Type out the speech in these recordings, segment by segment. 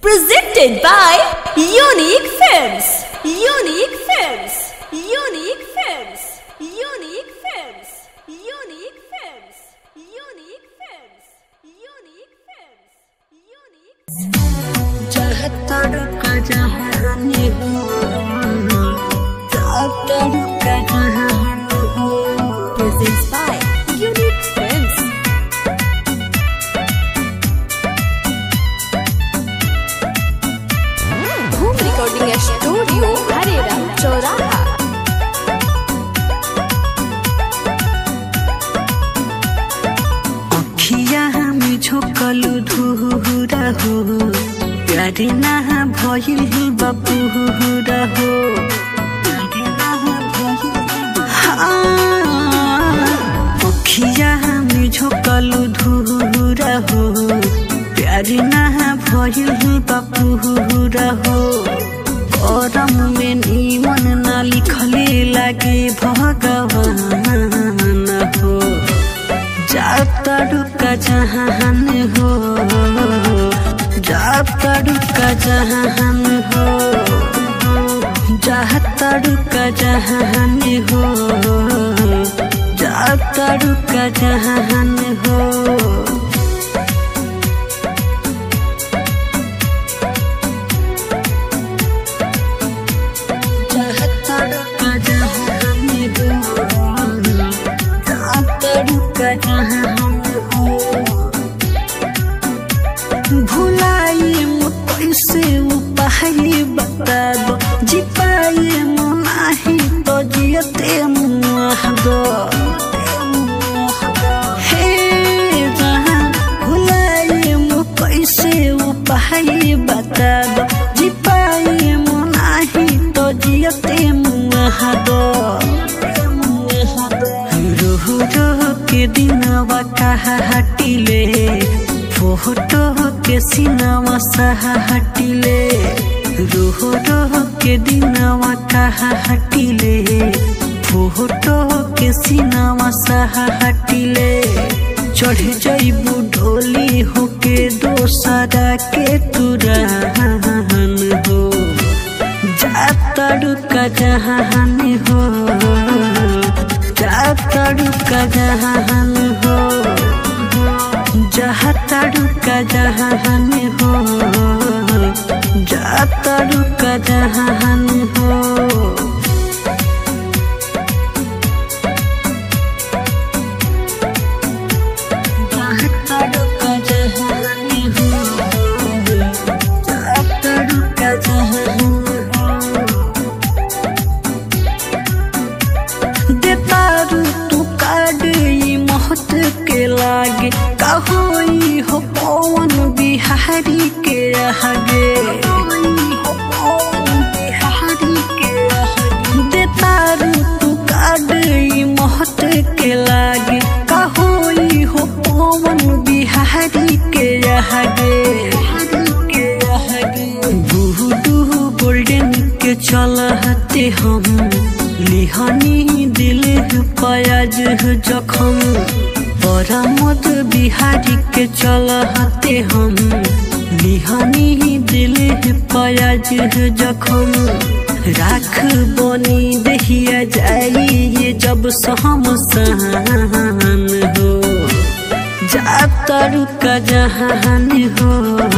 Presented by Unique Films. Unique Films. Unique Films. Unique Films. Unique Films. Unique Films. Unique Films. Unique Presents by Unique Films. Home Recording Studio, Harera, Choraha. अखिया में झोकलू धुहुरा हो प्यारे ना भइल बपुहुरा हो प्यारे ना भइल हाँ। अखिया में झोकलू धुहुरा हो प्यारे ना भइल बपुहुरा हो करम में नीमन ना लिखले लागे भगवान हो जाता रुका जहान हो जाता रुका जहान हो जाता रुका जहान हो जाता रुका जहान हो जाता रुका जहान हो जाता रुका जहान हो भुलाए म कैसे उपाय बता दो जी पाए म नाही तो जियते मुह दो हे जहाँ भुलाए म कैसे उपाय बता दो जी पाए म नाही तो जियते मुह दो रोह रोह के दिनवा कहा हटिले फोटो के सिनवा सहा हटिले रोह रोह के दिनवा कहा हटिले फोटो के सिनवा सहा हटिले चढ़ जइबू ढोली होके दोसरा के तुरहन हो जाता रुका जहान हो जाता रुका जहान हो जाता रुका जहान हो जाता रुका जहान हो जाता रुका जहान हो जाता रुका जहान हो देतारू तू काड ई महत के लागे कहोई हो पवन बिहारी के आगे देतारू तू काड ई महत के लागे कहोई हो पवन बिहारी के आगे बूढ़ू गोल्डन के चलते हम लिहनी दिल पयाज जखम परामद बिहारी के चलते हम लिहनी दिल पयाज जखम राख बनी दहिया जाई ये जब सहम सहन हो जाता रुका जहान हो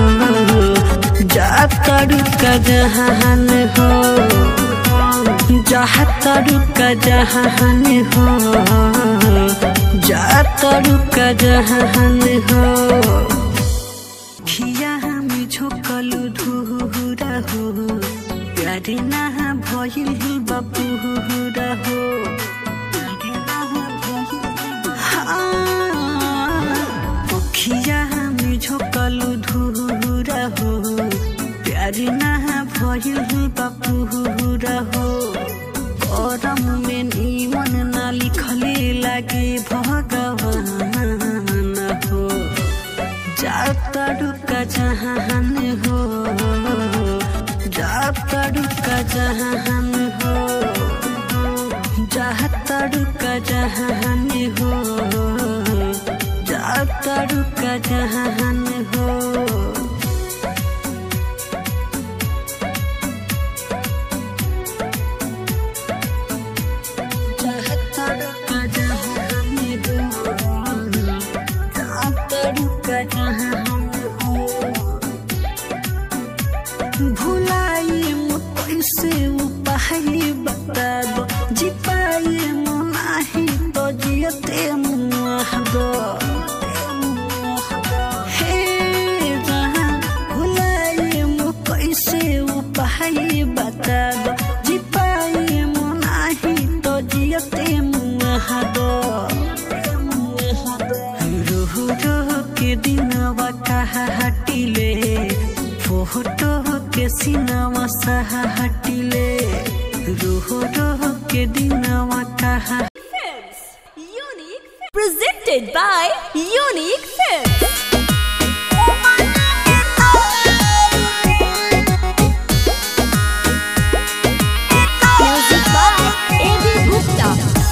जाता रुका जहान हो जाता रुका जहान हो जाता रुका जहान हो खिया में झोकलू धुहुरा हो प्यारे ना भइल बपुहुरा हो प्यारे ना भइल हाँ। अखिया में झोकलू धुहुरा हो प्यारे ना भइल बपुहुरा हो करम में नीमन ना लिखले लागे भगवान हो जाता रुका जहान हो जाता रुका जहान हो जाता रुका जहान हो जाता रुका जहान हो बारू कहाँ भुलाई म कैसे उपाय बता दो जी पाए म नाही तो जियते मुआहद हे जहाँ भुलाई म कैसे उपाय बता दो जी पाए म नाही तो जियते मुआहद रोह रोह के दिनवा कहा हटिले फोटो के सिनवा सहा हटिले रोह रोह के दिनवा कहा Films. Unique Films. Presented by Unique Films. Music by A.B. Gupta.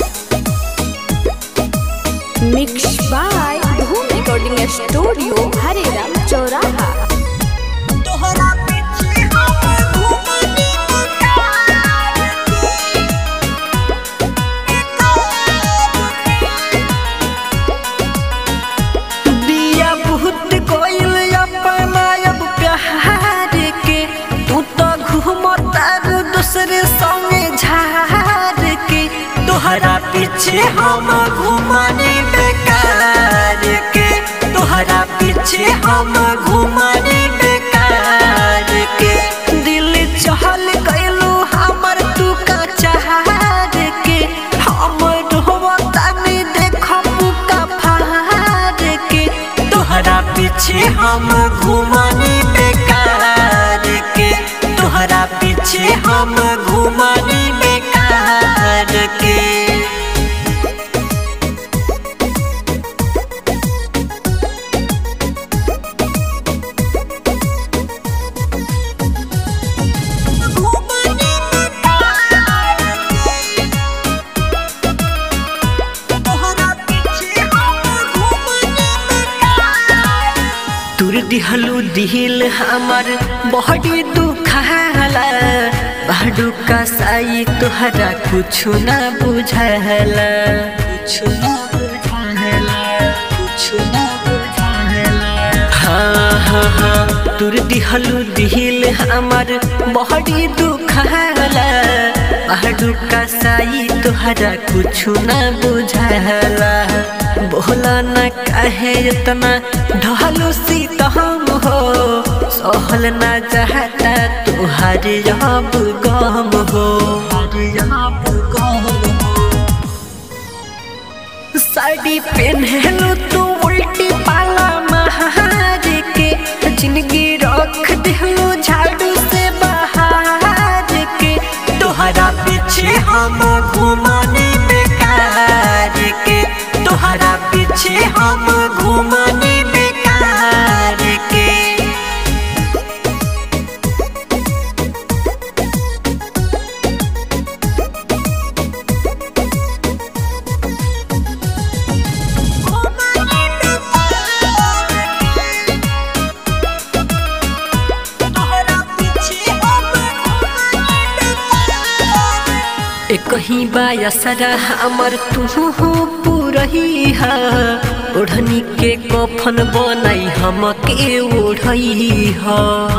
Mixed by Dhoom Recording Studio, Hareram, Choraha. तोहरा पीछे हम घूमनी दिया बहुत कोइल अपना अब प्यार के तू तो घूमता दूसरे संगे झार के तोहरा पीछे हम घूमने बेकार के तोहरा पीछे हम घूमने बेकार के दिल चहल गइलू हमर तू का चाहर के हम रोवता में देखब का फार के तोहरा पीछे हम घूमने बेकार के तोहरा पीछे हम घूमने बेकार के तुर दिहलू दिल हमर बहडी दुखाला बहडू का साई तुहरा कुछु ना बुझाला कुछु ना बुझाला कुछु ना बुझाला हाँ हाँ हाँ तुर दिहलू दिल हमर बहडी दुखाला बहडू का साई तुहरा कुछु ना बुझाला बोला न काहे इतना ढालू सीता हम हो सहल न चाहता तुहार अब गम हो अब गम हो साड़ी पहनलू तू उल्टी पाला महार के जिंदगी रख दिलू झाड़ू से बाहर के तोहरा पीछे हम घूमने बेकार के तोहरा पीछे हम घूमने बेकार के कहीं बायसरा हमर तू पुरही हा ओढ़नी के कफन बनाई हम के ओढ़ई हा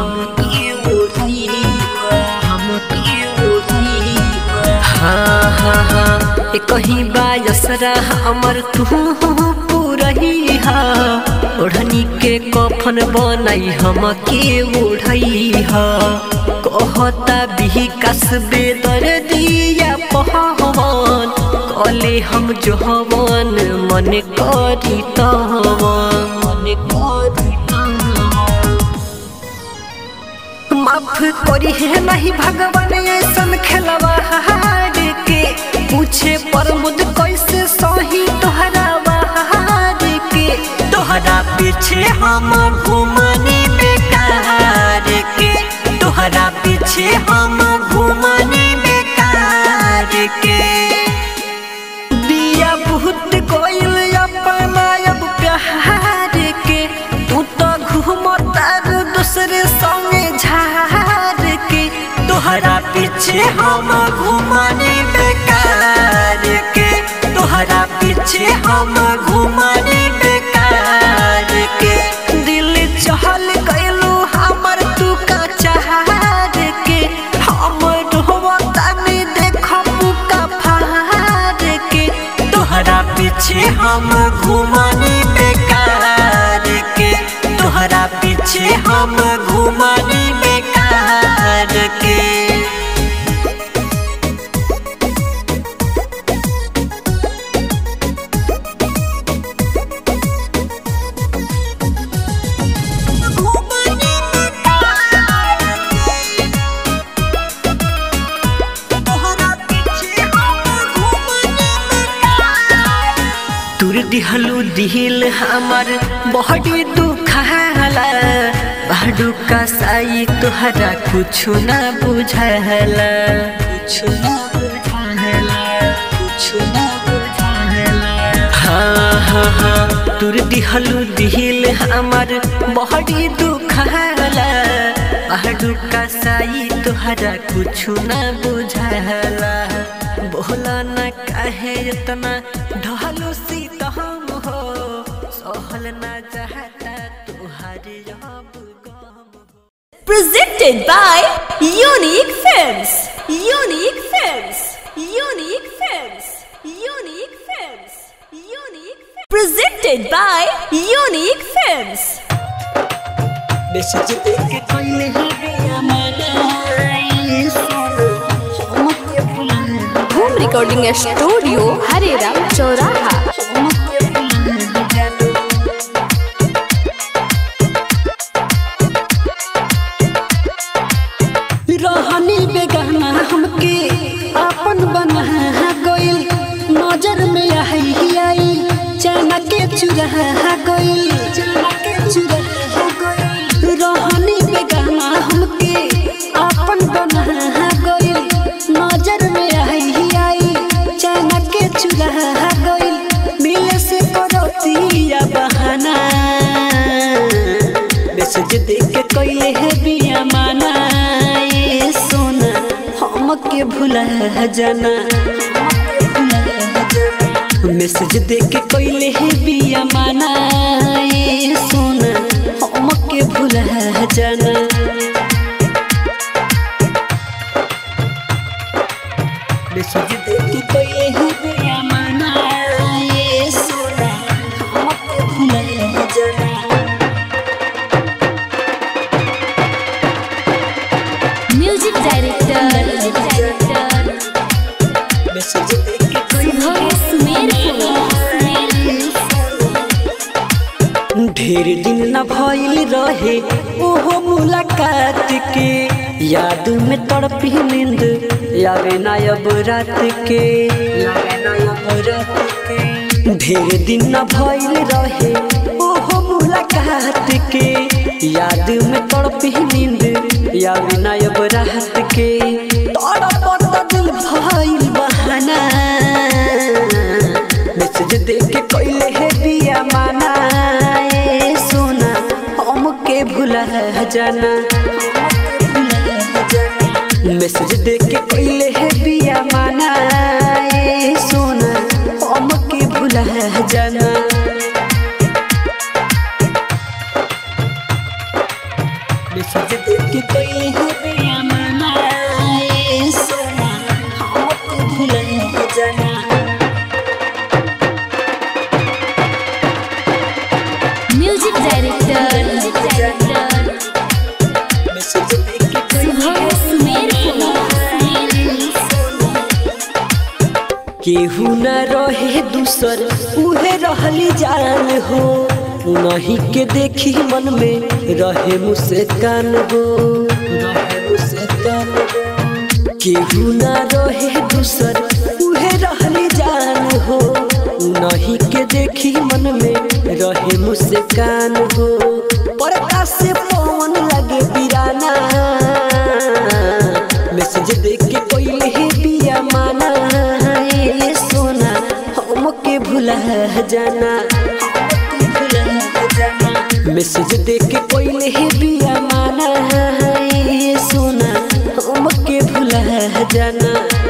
हाँ हाँ हाँ ए कहीं बायसरा हमर तू पुरही हा ओढ़नी के कफन बनाई हम के ओढ़ई हा कहता भी कसबे दर दिया पहवन कले हम जोहवन मन करी तवन मन करी माफ करी है नहीं भगवान ऐसन खेलवा हार के पूछे पर मुझ कैसे सही तोहरा बहार के तोहरा पीछे हम घूमने बेकार के तोहरा पीछे हम घूमने बेकार के दिया बहुत कोइल अपना अब प्यार के तू तो घूमता दूसरे संगे झार के तोहरा पीछे हम घूमने बेकार के तोहरा पीछे हम घूमने बेकार हम घुमानी बेकार के तोहरा पीछे हम घुमानी बेकार के तुर दिहलू दिल हमर बहडी दुखाला बाडू का साई तोहरा कुछु ना बुझाला कुछु ना बुझाला कुछु ना बुझाला हाँ हाँ हाँ तुर दिहलू दिल हमर बहडी दुखाला बाडू का साई तोहरा कुछु ना बुझाला बोला ना काहे इतना ढहलू सीत हम हो सहल ना चाहता तुहारे अब गम हो Presented by Unique Films. Unique Films. Unique Films. Unique Films. Unique Films. Presented by Unique Films. Message देख के कोई है हमारा सोना हम के भुला Home Recording Studio, Hareram, Choraha. रहनी बेगाना हमके अपन बना गइल नजर में आई आई चना के चुरा गइल चना के चुरा गइल रहनी बेगाना हमके अपन बना गइल नजर में आई आई चना के चुरा गइल मिले से करतिया बहाना मैसेज देख के कइले है बिया माना ए सोना हमके भुला जाना मैसेज देख के कइले है बिया माना ए सोना हमके भुला जाना मैसेज देख के कइले है बिया माना ए सोना हमके भुला जाना Music Director. Music Director. Message देख के कइले ढेर दिन न भइल रहे ओहो मुलाकात के याद में तड़पी नींद यावे ना अब रात के यावे ना अब रात के ढेर दिन न भइल रहे ओहो मुलाकात के याद में तड़पी नींद यावे ना अब रात के तड़पत दिल भइल बहाना मैसेज देख के कइले है बिया माना ए सोना हमके भुला जाना मैसेज देख के कइले है बिया माना ए सोना हमके भुला जाना मैसेज देख के कइले है बिया माना ए सोना हमके भुला जाना Music Director. Music Director. Message देख के कइले केहू न रहे दूसर उहे रहली जान हो नहीं के देखी मन में रहे मुस्कान हो रहे मुस्कान हो केहू न रहे दूसर उहे रहली जान हो नहीं के देखी मन में रहे मुस्कान हो परका से पवन लगे बिराना मैसेज देख के कोई ही बिया माना ए सोना हमके भुला जाना मैसेज देख के कोई ही बिया माना ए सोना हमके भुला जाना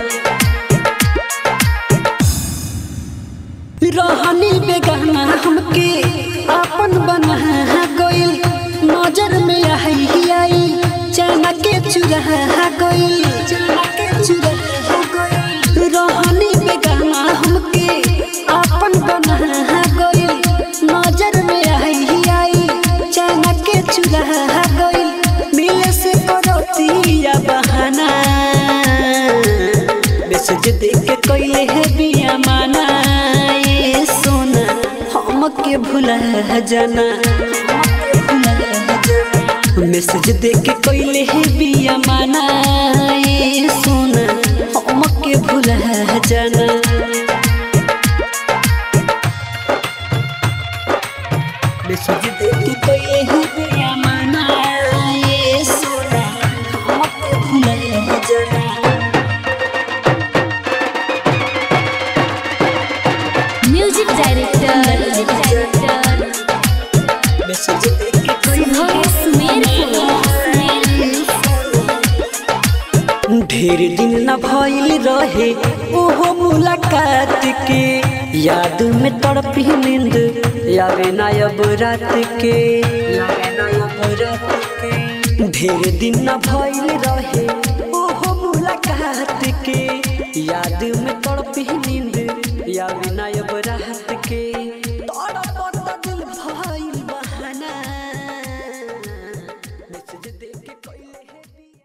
रहनी बेगाना हमके अपन बना गइल नजर में आई आई चना के चुरा गइल चना के चुरा गइल रहनी बेगाना हमके अपन बना हमके भुला जाना मैसेज देख के कोइले है बिया माना ए सोना हमके भुला जाना मैसेज देख के कोइले है बिया माना ए सोना हमके भुला जाना म्यूजिक डायरेक्टर मैसेज देख के कोइले सुबह सुमेर ढेर दिन न भइल रहे ओहो मुलाकात के याद में तड़पी नींद यावे ना अब रात के यावे ना अब रात के ढेर दिन न भइल रहे